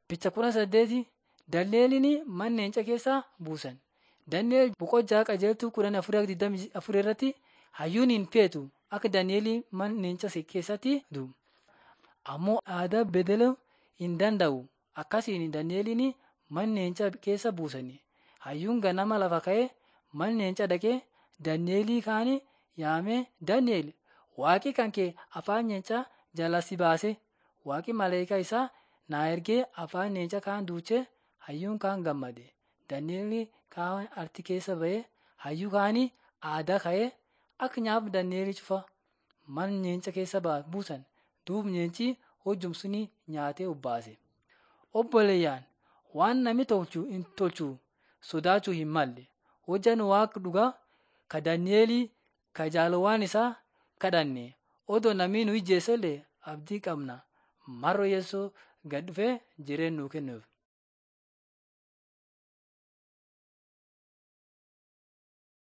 Bicha kudha saddeeti Dandeeliin mana leenca keessaa buusan. Daneel boqojaa qajeeltuu kudhan afurii digdamii afur irratti hayyuun hin feetu akka Daani'eel mana leenca keessatti du'u. Ammoo aadaa bedeluu hin danda'u. Akkasiin Daani'eliin mana leenca keessa buusani. Hayyuun ganama lafa ka'ee mana leenca dhaqee Daani'elii kaan yaamee Daani'el waaqi kan kee afaan leencaa jalaa si baase waaqi maleekaa isaa naa ergee afaan leenca kaan duuchee hayyuun kaan gammade. Daani'el kaan arti keessa ba'ee hayyuu kaanii aadaa ka'ee akka nyaaf Daani'el cufa mana leenca keessa buusan duub leenci hojjum suni nyaatee obbaase. Obboleeyyaan waan namni tolchu hin tolchu sodaachuu hin malle. Hojjan waaqa dhugaa ka Daani'elii ka jaalawwan isaa kadhanne odoo namni nu ijjeesellee abdii qabna. Marro yeessoo gad dhufee jireenya nuu kennuuf.